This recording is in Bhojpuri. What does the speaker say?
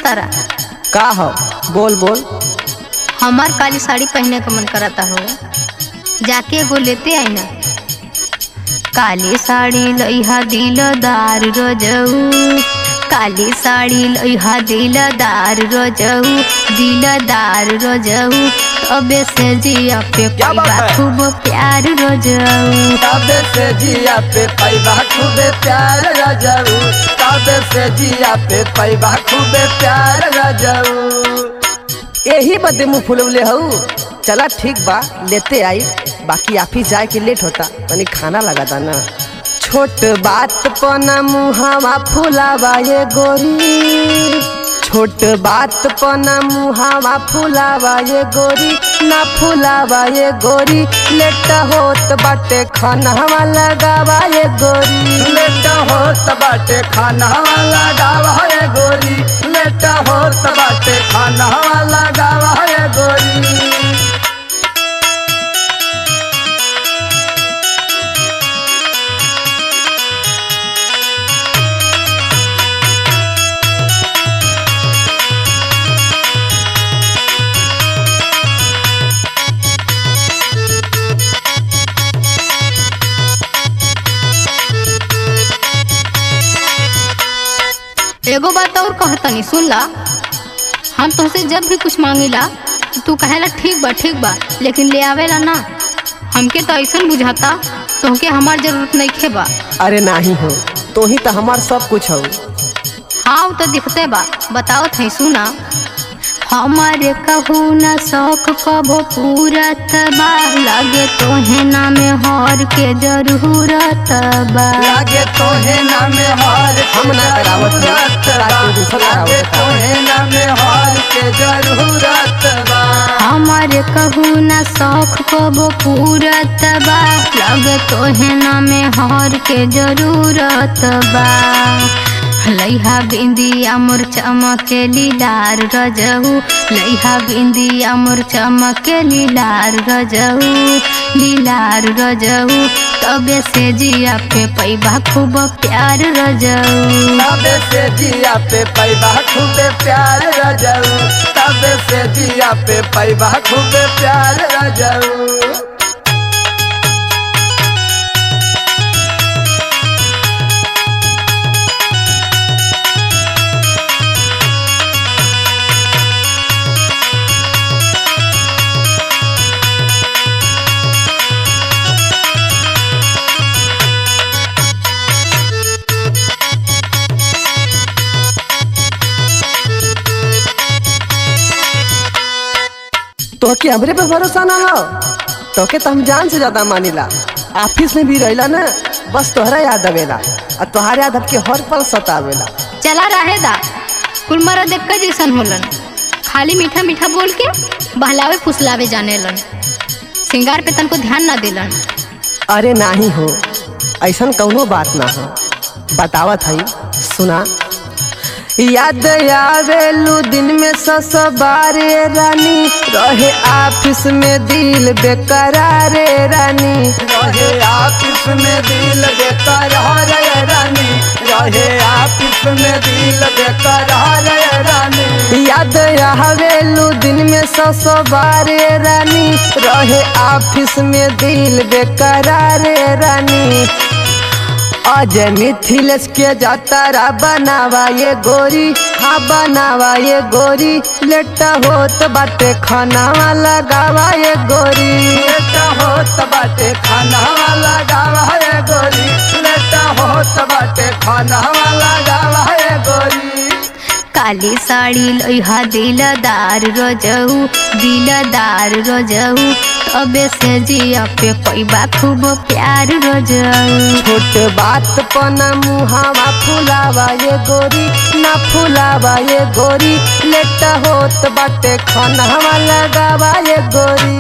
तारा का हो बोल बोल हमार काली साड़ी पहने का मन करता हो जाके एगो लेते आई ना काली साड़ी लइहा दिलदार रोजऊ काली साड़ी लइहा दिलदार रोजऊ दिलदार रोजऊ तबे से जिया पे क्या बात पैबा है? खूब प्यार रोजऊ तबे से जिया पे पैबा खूबे प्यार रजऊ तबे से जिया पे पैबा खूबे प्यार रजऊ यही बदे मुँह फुलवले हऊ चला ठीक बा लेते आई बाकी ऑफिस जाए के लेट होता तनी खाना लगा था ना छोट बात पना मुहावा फुलावा ये गोरी छोट बात पना मुहावा फुलावा ये गोरी ना फुलावा ये गोरी लेट होत बाटे खानावा लगावा ये गोरी लेट होत बाटे खानावा लगावा ये गोरी लेट होत बाटे खानावा लगावा ये गोरी एगो बात और कहतनी सुन ला हम तुमसे जब भी कुछ मांगिला तो तू कहेला ठीक बा ठीक बा लेकिन ले आवेला ना हमके तो ऐसा बुझाता तुमके हमार जरूरत नहीं खे बा अरे नहीं हो तो ही तो हमार सब कुछ हो हाँ वो तो दिखते बा बताओ थे सुना हमारे कहू न शौक कबो पूरत बा लगे तोहे नाम हर के जरूरत बा लागे तोहे नाम हार हम ना करावत है ताकि दूसरा करावत तोहे नाम हार के जरूरत बा हमारे कहू न शौक कबो पूरत बा लगे तोहे नाम हर के जरूरत बा लइहा बिंदिया मोर चमके लीलार रजऊ लइहा बिंदिया मोर चमके लीलार रजऊ लीलार रजऊ तबे से जिया पे पैबा खूब प्यार रजऊ तबे से जिया पे पैबा खूबे प्यार रजऊ तबे से जिया पे पैबा खूबे प्यार रजऊ तो के हमरे पे भरोसा ना हो तो के तो हम जान से ज्यादा मानिला ऑफिस में भी रहिला ना बस तोहरा याद आवेला और तोहरा याद हमके हर पल सतावेला चला रहे दा कुल मरा देख के जैसन होलन खाली मीठा मीठा बोल के बहलावे फुसलावे जाने लन सिंगार पे तनको ध्यान ना दिलन अरे नाही हो ऐसन कौनो बात ना हो बतावत हई सुना याद आवेलू दिन में सस बारे रानी रहे ऑफिस में दिल बेकरारे रानी रहे ऑफिस में दिल बेकरार रानी रहे ऑफिस में दिल बेकरार रानी याद आवेलू दिन में सस बारे रानी रहे ऑफिस में दिल बेकरारे रानी अजय मिथिलेश के जातारा बनावा ये गोरी हाँ बनावा ये गोरी लेट होत बाटे खानावा लगावा ये गोरी लेट होत बाटे खानावा लगावा ये गोरी लेट होत बाटे खानावा लगावा ये गोरी काली साड़ी लोहा दिलदार रोजऊ दिलदार रोजऊ तबे से जिया पे पैबा खूब प्यार रोजऊ छोट बात पना मुहावा फुलावा ये गोरी ना फुलावा ये गोरी लेट होत बाटे खानावा लगावा ये गोरी